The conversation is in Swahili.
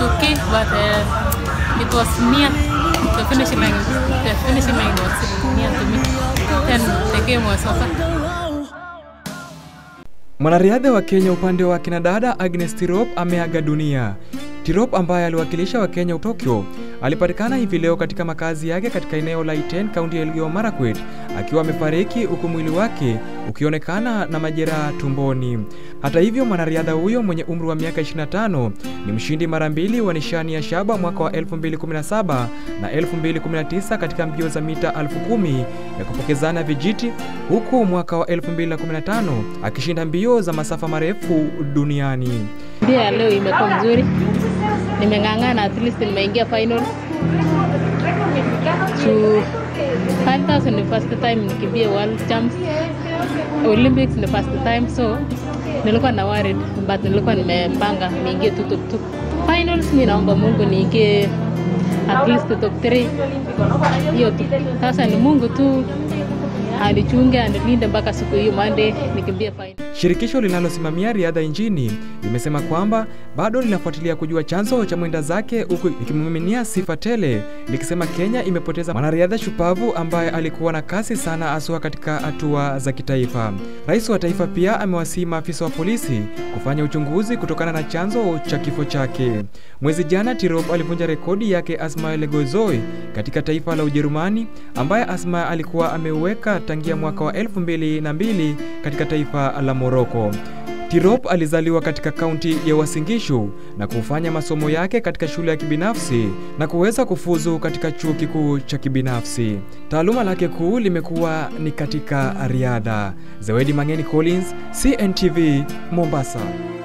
okay, but uh, it was near. The finishing line, the finishing line was near to me. Then the game was over. Mwanariadha wa Kenya upande wa kinadada Agnes Tirop ameaga dunia. Tirop ambaye aliwakilisha wa Kenya Tokyo alipatikana hivi leo katika makazi yake katika eneo la Iten, kaunti ya Elgeyo Marakwet, akiwa amefariki huku mwili wake ukionekana na majeraha tumboni. Hata hivyo, mwanariadha huyo mwenye umri wa miaka 25 ni mshindi mara mbili wa nishani ya shaba mwaka wa 2017 na 2019 katika mbio za mita 10,000 ya kupokezana vijiti, huku mwaka wa 2015 akishinda mbio za masafa marefu duniani. Ndio ya leo imekuwa mzuri, nimeng'ang'ana, at least nimeingia final to 5000 ni first time nikimbia world champs, Olympics ni first time, so nilikuwa na worried but nilikuwa nimepanga niingie tu top 2 finals. Mi naomba Mungu niingie at least top 3 hiyo tu. Sasa ni Mungu tu anichunge anilinde mpaka siku hiyo Monday nikimbia final. Shirikisho linalosimamia riadha nchini limesema kwamba bado linafuatilia kujua chanzo cha mwenda zake, huku ikimiminia sifa tele likisema Kenya imepoteza mwanariadha shupavu ambaye alikuwa na kasi sana haswa katika hatua za kitaifa. Rais wa taifa pia amewasihi maafisa wa polisi kufanya uchunguzi kutokana na chanzo cha kifo chake. Mwezi jana Tirop alivunja rekodi yake Asma Legozoi katika taifa la Ujerumani, ambaye Asma alikuwa ameuweka tangia mwaka wa 2002 katika taifa la Moroko. Tirop alizaliwa katika kaunti ya Uasin Gishu na kufanya masomo yake katika shule ya kibinafsi na kuweza kufuzu katika chuo kikuu cha kibinafsi. Taaluma lake kuu limekuwa ni katika riadha. Zawedi Mangeni Collins, CNTV, Mombasa.